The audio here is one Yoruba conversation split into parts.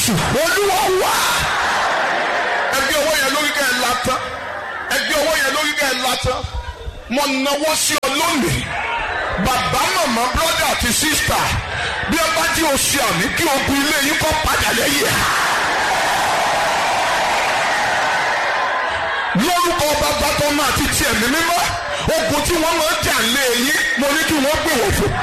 jésù olúwa wá. ẹgbẹ́ ọwọ́ yẹn lórí kẹ́ ẹ látán ẹgbẹ́ ọwọ́ yẹn lórí kẹ́ ẹ látán mo náwó sí ọ lónìí bàbá màmá brọ́dà àti sísítà bí ẹ bá jí oṣù àmì kí ogun ilé yín kọ́ padà lẹ́yìn ẹ̀. lórúkọ bàbá tó máa ti tiẹ̀ ní mímọ́ ogun tí wọ́n máa ń jà lé yín mo ní kí wọ́n gbé wò fún.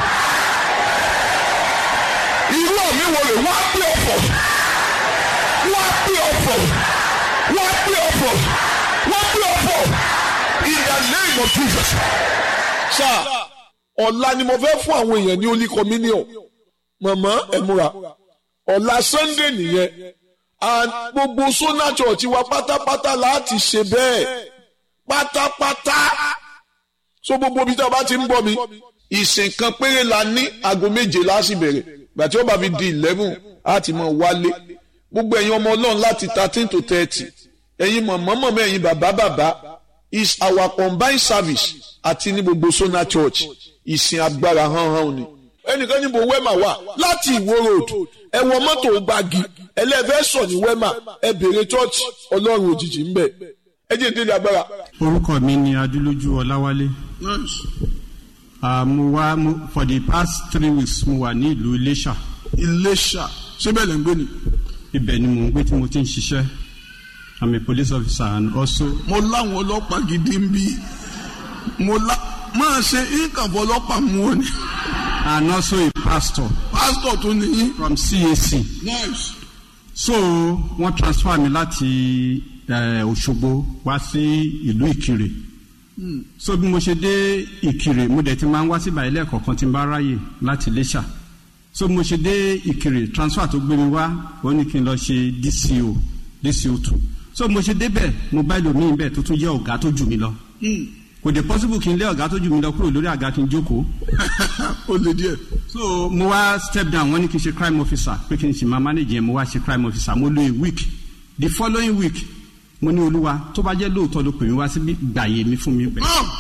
irú àmì wo rè wọ́n á gbé ọ̀fọ̀ wọ́n á gbé ọ̀fọ̀ wọ́n á gbé ọ̀fọ̀ wọ́n á gbé ọ̀fọ̀ in the name of Jesus. sáà ọ̀la ni mo fẹ́ fún àwọn èèyàn ní holy communion màmá ẹ múra ọ̀la sunday nìyẹn and gbogbo sona church wa pátápátá láti ṣe bẹ́ẹ̀ pátápátá so gbogbo ibi tí a bá ti ń bọ̀ mi ìsìn kan péré la ní aago méje láti bẹ̀rẹ̀ gbàtí ó bá fi di eleven á ti mọ̀ wálé gbogbo ẹ̀yin ọmọ ọlọ́run láti thirteen to thirty ẹ̀yin mọ̀mọ́ mọ̀mọ́ ẹ̀yin bàbá bàbá is our combined service àti ní gbogbo sona church ìsìn agbára hánhán ni ẹnìkan níbo wẹ́mà wà láti ìwó road ẹ wọ mọ́tò gbági ẹlẹ́fẹ́ sọ̀ ní wẹ́mà ẹ bèrè church ọlọ́run òjijì ń bẹ̀ ẹ jẹ́ ìdílé agbára. orúkọ mi ni adúlójú ọláwálé Ah, mo wá mo- for the past three weeks mo wà ní ìlú iléṣà iléṣà síbẹ̀ lẹ́ ń gbé ni. ibẹ̀ ni mò ń gbé tí mo ti ń ṣiṣẹ́ i'm a police officer and also mo láwọn ọlọ́pàá gidi ń bí mo lá máa ṣe ìkànfọ́ ọlọ́pàá mú ọ ni. and also a pastor pásítọ̀ tó ní. from cac nice. so wọ́n transfer mi láti eh, òṣogbo wá sí ìlú ìkirè so bí mo ṣe dé ìkirè mo dẹ̀ ti máa ń wá síbà ilé ẹ̀kọ́ kan tí n bá ráyè láti iléṣà so bí mo ṣe dé ìkirè transfer tó gbé mi wá ó ní kí n lọ ṣe dco dco two so bí mo ṣe débẹ̀ mo bá ẹlòmíín bẹ́ẹ̀ tó tún jẹ́ ọ̀gá tó jù mí lọ kò dé possible kí n lé ọ̀gá tó jù mí lọ kúrò lórí àga kí n jókòó ó lè díẹ̀. so mo wá step down wọ́n ní kí n ṣe crime officer pé kí n ṣe máa manage yẹn mo wá ṣe crime officer mo lo a week the following week mo ní olúwa tó bá jẹ́ lóòótọ́ ló pè mí wá síbí gbàyè mi fún mi bẹ́ẹ̀.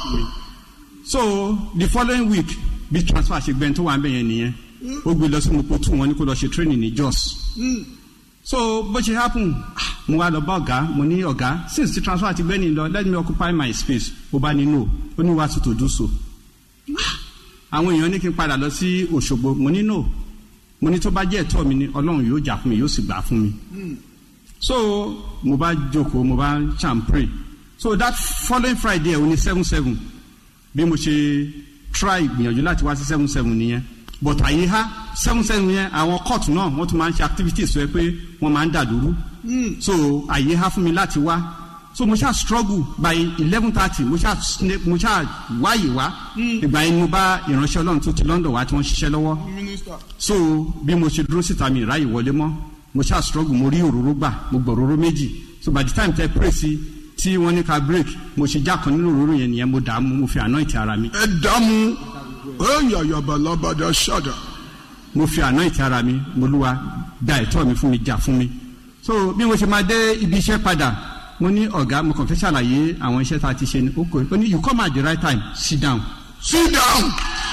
so the following week bí transfer ṣe gbẹ́ni tó wà ń bẹ̀ yẹn nìyẹn ó gbé lọ sí mopo two wọn ní kó lọ ṣe training ní jos so bó ṣe happen ah, mo wá lọ bá ọ̀gá mo ní ọ̀gá since the transfer ti gbẹ́ni lọ let me occupy my space ó bá ní no ó ní wá sí to do so àwọn èèyàn ní kí n padà lọ sí òṣogbo mo ní no mo ní tó bá jẹ́ ẹ̀tọ́ mi ni ọlọ́run yóò jà fún mi yóò sì gbà fún mi so mo bá jókòó mo bá ṣàn pray so that following friday ẹ̀ o ní seven seven bí mo ṣe try gbìyànjú láti wá sí seven seven nìyẹn but àyè ha seven seven yẹn àwọn court náà wọ́n tún máa ń ṣe activities sọ pé wọ́n máa ń dàdúrú so àyè ha fún mi láti wá so mo ṣáà struggle by eleven thirty mo ṣáà sne- mo ṣáà wáyè wá ìgbà yẹn ni mo bá ìránṣẹ́ ọlọ́run tó ti london wá tí wọ́n ṣiṣẹ́ lọ́wọ́ so bí mo ṣe dúró síta mi ìráyè wọlé mọ́ mo ṣáà struggle mo rí òróró gbà mo gbọ́ òróró méjì so by the time tẹ pray sí tí wọ́n ní ká break mo ṣe já kan nínú òróró yẹn nìyẹn mo dààmú mo fi anoint ara mi ẹ dààmú ẹ yàyàbà lábàdà ṣàdà. mo fi anoint ara mi mo lúwa gba ẹ̀tọ́ mi fún mi jà fún mi so bí mo ṣe máa dé ibi iṣẹ́ padà mo ní ọ̀gá mo kàn fẹ́ ṣàlàyé àwọn iṣẹ́ tá a ti ṣe ní oko ó ní you come at the right time sit down sit down.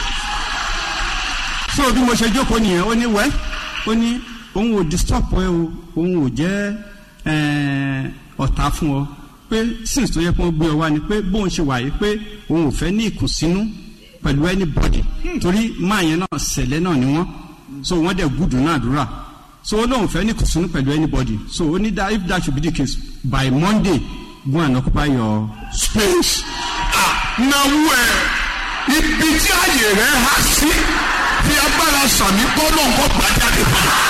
so bí mo ṣe jókòó nìyẹn ó ní wẹ́ ó ní òun ò disturb ẹ o òun ò jẹ́ eh, ọ̀tá fún ọ pé since tó yẹ kó gbé ọ wá ni pé bóun ṣe wà yìí pé òun ò fẹ́ ní ìkùnsínú pẹ̀lú anybody torí máa yẹn náà ṣẹlẹ̀ náà ni wọ́n so wọ́n dẹ̀ gùdù náà dúrà so ó lóun fẹ́ ní ìkùnsínú pẹ̀lú anybody so ó ní that if that should be the case by monday go and occupy your space náwó ẹ ibi tí àyè rẹ há sí fi agbára sàmì gbọ́dọ̀ nǹkan gbàjáde fún wa.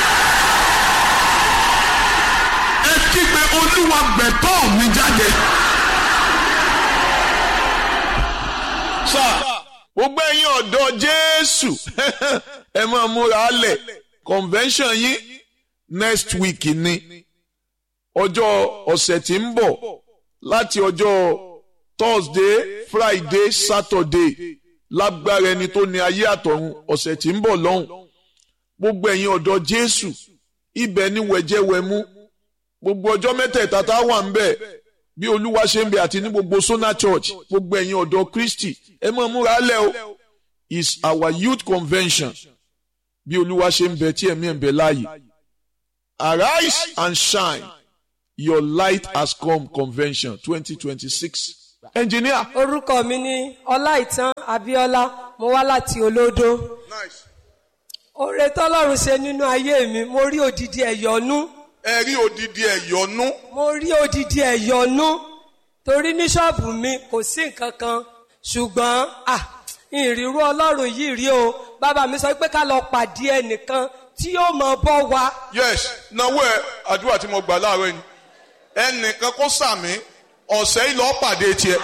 ẹ kígbe olúwa gbẹ̀tọ́ mi jáde. sá gbogbo ẹ̀yin ọ̀dọ́ jésù ẹ máa múra lẹ̀ convention yín next week ni ọjọ́ ọ̀sẹ̀ tí ń bọ̀ láti ọjọ́ thursday friday saturday lágbára ẹni tó ní ayé àtọ̀run ọ̀sẹ̀ tí ń bọ̀ lọ́hùn gbogbo ẹ̀yin ọ̀dọ́ jésù ibẹ̀ ni wẹ̀jẹ̀wẹ̀mú gbogbo ọjọ́ mẹ́tẹ̀ẹ̀ta tá a wà ń bẹ̀ bí olúwa ṣe ń bẹ àti ní gbogbo sona church gbogbo ẹ̀yin ọ̀dọ́ kristi ẹ máa múra lẹ̀ o is our youth convention bí olúwa ṣe ń bẹ tí ẹ̀mí ẹ̀ ń bẹ láàyè arise and shine your light has come convention twenty twenty six engineer orúkọ mi ní ọláìtàn abíọ́lá mo wá láti olódó oore tọ́lọ́run ṣe nínú ayé mi mo rí odidi ẹ̀yọ́nú ẹ rí odidi ẹ̀yọ́nú mo rí odidi ẹ̀yọ́nú torí ní ṣọ́ọ̀bù mi kò sí nǹkan kan ṣùgbọ́n à ìrírú ọlọ́run yìí rí o bàbá mi sọ pé ká lọ pàdé ẹnìkan tí yóò mọ bọ́ wa yes náwó ẹ àdúrà tí mo gbà láàárọ̀ yìí ẹnìkan kó sàmì ọ̀sẹ̀ yìí lọ́ọ́ pàdé tiẹ̀.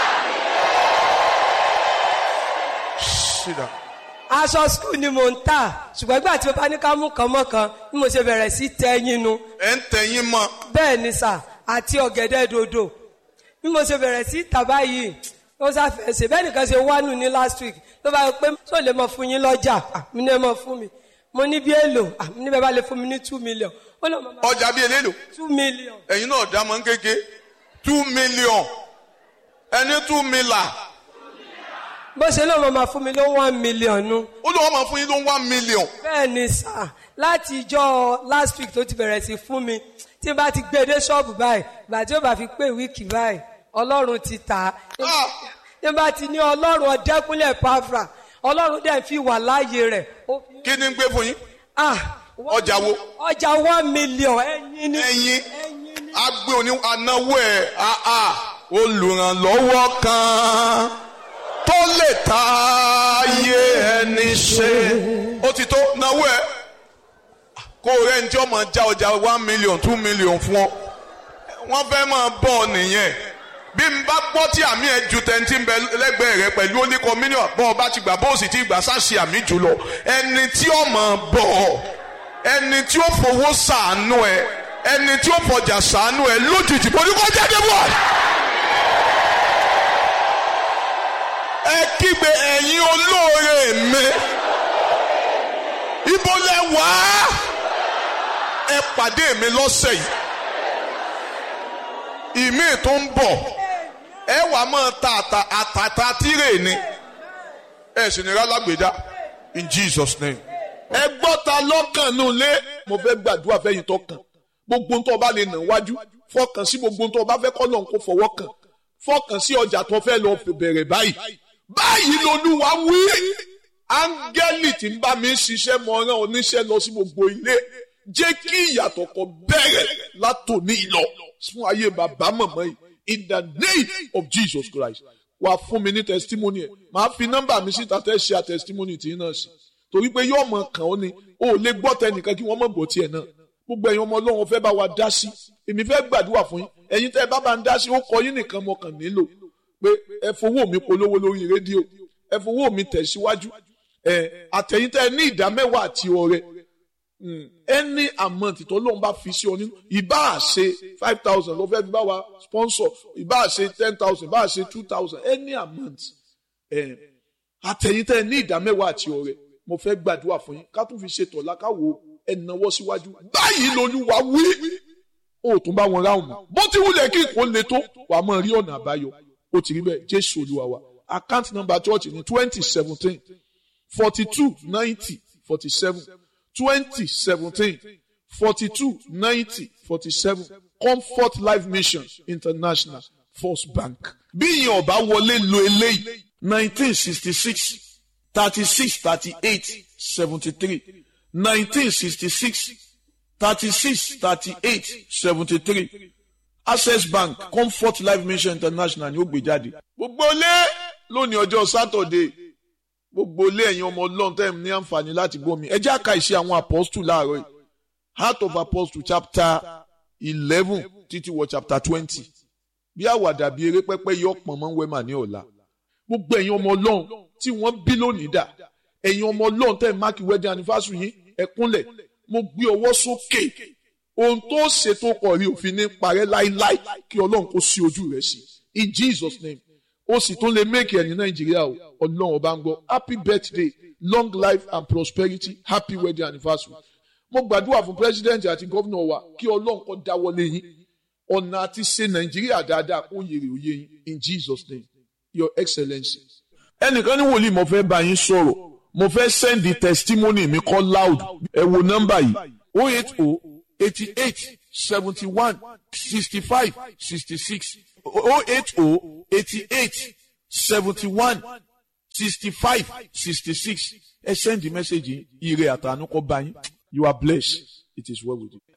Sit down. aṣọ skul ni mò ń tà ṣùgbọ́n ìgbà tí mo bá ní ká mú kan mọ́ kan bí mo ṣe bẹ̀rẹ̀ sí tẹ́yìn nu ẹ ń tẹ̀yìn mọ́ bẹ́ẹ̀ ni sà àti ọ̀gẹ̀dẹ̀ dòdò bí mo ṣe bẹ̀rẹ̀ sí tà báyìí ó sáfẹ́ ṣe bẹ́ẹ̀ nìkan ṣe wá nù ní last week ló bá yọ pé tó lè mọ fún yín lọ́jà Ah, mi ní ẹ mọ fún mi mo ní bí èlò Ah, mi ní bẹ́ẹ̀ bá lè fún mi ní two million ó lè mọ máa ọjà bíi eléèlò two million ẹ̀yin náà dá mọ́ kéke two million ẹni two million bó ṣe ló mọ máa fún mi ló one million nu ó lọ́wọ́ máa fún yín ló ń one million bẹ́ẹ̀ ni sà láti ìjọ last week tó ti bẹ̀rẹ̀ sí fún mi tí n bá ti gbé dé ṣọ́ọ̀bù báyìí ìgbà tí ó bá fi pé wíìkì báyìí ọlọ́run ti tà á Ah! tí n bá ti ní ọlọ́run ọ̀dẹ́kúnlẹ̀ pàfà ọlọ́run dẹ̀ fi wà láàyè rẹ̀ ó fi kí ni ń gbé fún yín ah ọjà wo ọjà one million ẹyin ni ẹ̀yin ẹyin ni agbe òní anáwó ẹ̀ àà olùrànlọ́wọ́ kan tó lè ta ayé ẹni ṣe ó ti tó náwó ẹ̀ kó o rẹ́ ní tí ó máa já ọjà one million two million fún ọ wọ́n fẹ́ máa bọ̀ ọ nìyẹn bí n bá gbọ́ tí àmì ẹ̀ ju tẹ̀ntì ń bẹ lẹ́gbẹ̀ẹ́ rẹ pẹ̀lú oníkọ mílíọ̀nù bọ́ ọ bá ti gbà bó o sì ti gbà sáṣì àmì jùlọ ẹni tí ó máa bọ̀ ọ ẹni tí ó fowó sàánú ẹ ẹni tí ó fọjà sàánú ẹ lójijì mo ní kó jáde bọ̀. ẹ kígbe ẹ̀yin olóore mi ibo lẹ wá ẹ pàdé mi lọ́sẹ̀ yìí ìmí tó ń bọ̀ ẹ wà máa ta àtà àtàtà tírè ni ẹ sì ní rálágbèdá in Jesus name. ẹ gbọ́ ta lọ́kàn nù lé mo fẹ́ gbàdúrà fẹ́yìn tó kàn gbogbo tó o bá lè nà wájú fọkàn sí gbogbo tó o bá fẹ́ kọ́ lọ́n kó fọwọ́ kàn fọkàn sí ọjà tó fẹ́ lọ bẹ̀rẹ̀ báyìí báyìí lolúwa wí áńgẹ́lì tí ń bá mi ṣiṣẹ́ mọ ọ̀ràn oníṣẹ́ lọ sí gbogbo ilé jẹ́ kí ìyàtọ̀ kan bẹ̀rẹ̀ látòní lọ fún ayé bàbá màmá yìí in the name of Jesus Christ wà fún mi ní testimony ẹ̀ màá fi nọ́mbà mi síta tẹ́ ṣe à testimony tí náà sí torí pé yóò mọ kàn ó ni o ò lè gbọ́ tẹnìkan kí wọ́n mọ̀ gbọ́ tiẹ̀ náà gbogbo ẹ̀yin ọmọ ọlọ́run fẹ́ bá wa dá sí èmi fẹ́ gbàdúrà fún yín ẹ̀yin tẹ́ ẹ bá bá ń dá sí ó kọ yín nìkan mo kàn nílò pé ẹ fowó mi polówó lórí rédíò ẹ fowó mi tẹ̀síwájú ẹ àtẹ̀yìn tẹ́ ẹ ní ìdá mẹ́wàá àti ọrẹ ẹni amount tó lóun bá fi sí ọ nínú ìbá ṣe five thousand ló fẹ́ fi bá wa sponsor ìbá ṣe ten thousand ìbá ṣe two thousand any amount ẹ àtẹ̀yìn tẹ́ ẹ ní ìdá mẹ́wàá àti ọrẹ mo fẹ́ gbàdúrà fún yín ká tún fi ṣètò lákàwọ́ ẹnáwó síwájú báyìí lolúwa wí ó tún bá wọn ráhùn mọ́ bó ti wulẹ̀ kí nǹkan le tó wàá mọ̀ rí ọ̀nà àbáyọ ó ti rí bẹ́ẹ̀ jésù olúwa wa account number church ní twenty seventeen forty two ninety forty seven twenty seventeen forty two ninety forty seven comfort life mission international first bank bí ìyẹn ọba wọlé lo eléyìí nineteen sixty six thirty six thirty eight seventy three nineteen sixty six thirty six thirty eight seventy three access bank comfort life mission international ni ó gbé jáde. gbogbo ilé lónìí ọjọ́ sátọ̀dé gbogbo ilé ẹ̀yin ọmọ ọlọ́run tẹ́ ẹ̀ ní àǹfààní láti gbọ́ mi ẹ jẹ́ àka ìṣe àwọn apostle láàárọ̀ yìí heart of apostle chapter eleven títí wọ chapter twenty bí àwàdà bí eré pẹ́pẹ́ yọ pọ̀n mọ́ wẹ́mà ní ọ̀la gbogbo ẹ̀yin ọmọ ọlọ́run tí wọ́n bí lónìí dà ẹ̀yin ọmọ ọlọ́run tẹ́ ẹ̀ máàkì wedding anniversary yín ẹ kúnlẹ̀ mo gbé ọwọ́ sókè ohun tó ṣètò kọ̀ rí òfin ní parẹ́ láíláí kí ọlọ́run kó sí ojú rẹ̀ sí in Jesus name ó sì tún lè méèkì ẹ̀ ní nàìjíríà o ọlọ́run ọba ń gbọ́ happy birthday long life and prosperity happy wedding anniversary mo gbàdúrà fún president àti gómìnà wa kí ọlọ́run kó dáwọ́lé yín ọ̀nà àti ṣe nàìjíríà dáadáa kó yèrè òye yín in Jesus name your excellency. ẹnìkan ní wòlíì mo fẹ́ bá yín sọ̀rọ̀ mo fẹ́ send the testimony mi call loud ẹ wo nọ́mbà yìí oh eight oh eighty eight seventy one sixty five sixty six oh eight oh eighty eight seventy one sixty five sixty six ẹ send the message yìí ire àtànú kọ bá yín you are blessed it is well with you.